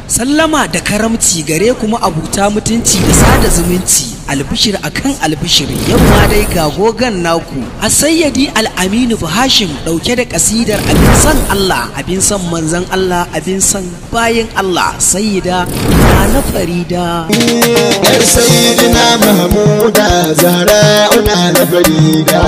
sallama da karamci gare kuma abuta mutunci da sada zumunci albishir akan albishir yamma dai ga gogan naku a sayyadi al'aminu hashim dauke da kasidar abin san Allah abin san manzan Allah abin san bayan Allah sayyida na farida yar sayyidina mahmuda zahra'una na farida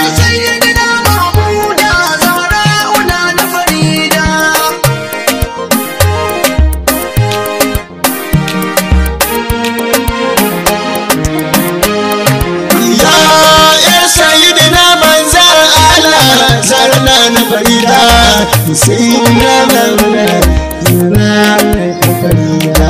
ya yar sayyidina manzan Allah zarna na farida sayyidina mahmuda zarna na farida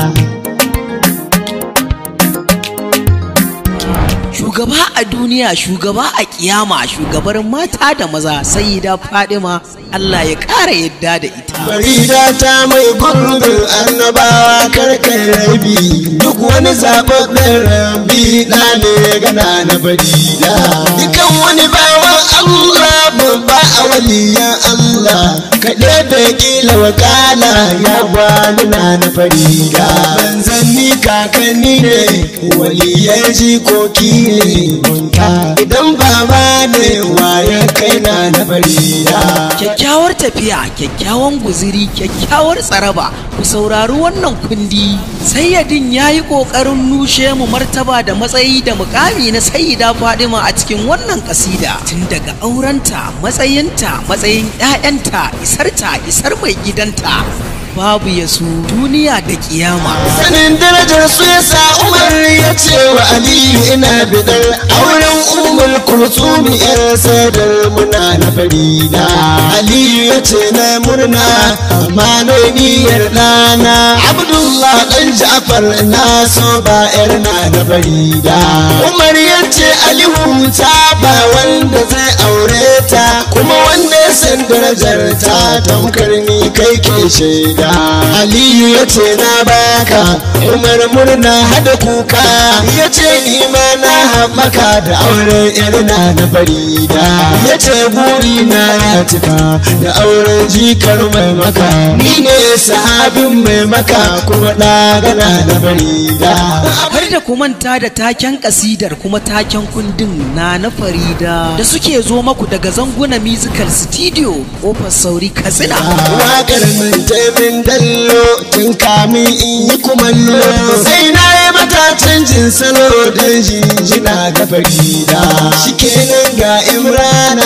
shugaba a duniya shugaba a kiyama shugabar mata da maza sayyida fadima Allah ya ƙara yadda da ita Farida ta mai gurbin annabawa karkar rabi duk wani zaɓaɓɓen rabi na ne gana na farida. Dukan wani bawan Allah babba a waliyan Allah kaɗe da ƙila wakala ya gwani na na farida. Manzanni kakanni ne waliyan jikoki ne munta idan baba ne waye kai na na farida. kyakkyawar tafiya kyakkyawan guziri kyakkyawar tsaraba ku saurari wannan kundi sayyadin ya yi ƙoƙarin nushe mu martaba da matsayi da mukami na sayyida fadima a cikin wannan kasida tun daga aurenta matsayinta matsayin 'ya'yanta isarta isar mai gidanta babu ya su duniya da kiyama sanin darajar su ya sa umar ya ce wa aliyu ina bidar auren umar kulsumi yar sadar muna na farida aliyu ya ce na murna amma na niyyar ɗana abdullah ɗan ja'far na so ba yar na na farida umar ya ce aliyu ta ba wanda zai aure ta kuma wanda ya san darajar ta tamkar ni kai ke shaida aliyu ya ce na baka umar murna hada kuka ya ce ni ma na haɓaka da auren yarna na farida ya ce buri na ya cika da auren jikar mai maka ni ne sahabin mai maka kuma ɗagana na farida har da ku manta da taken kasidar kuma taken kundin na na farida da suke zo maku daga zanguna musical studio kofar sauri katsina Waƙar min taimin dallo tun kamin in yi kumallo sai na yi mata canjin salo don jinjina ga farida shikenan ga imrana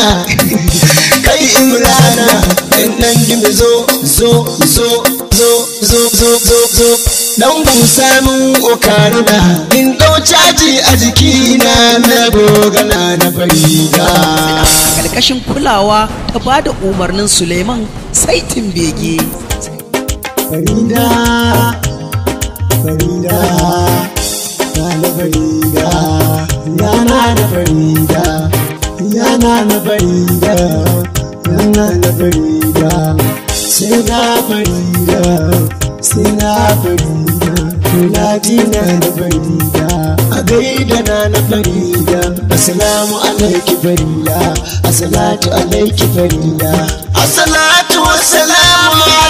kai imrana ɗan ɗan gimi zo zo zo zo zo zo zo zo dan busa mun okaruna in ɗau caji a jikina na gogana na farida karkashin kulawa ta ba da umarnin suleiman saitin bege Farida, Farida, Yana Farida, Yana na Farida, Yana na Farida, Yana na Farida, sai na Farida, sai na Farida, Latina na Farida, a gaida na na Farida, Assalamu alaiki Farida, Assalatu alaiki Farida, Assalatu wassalamu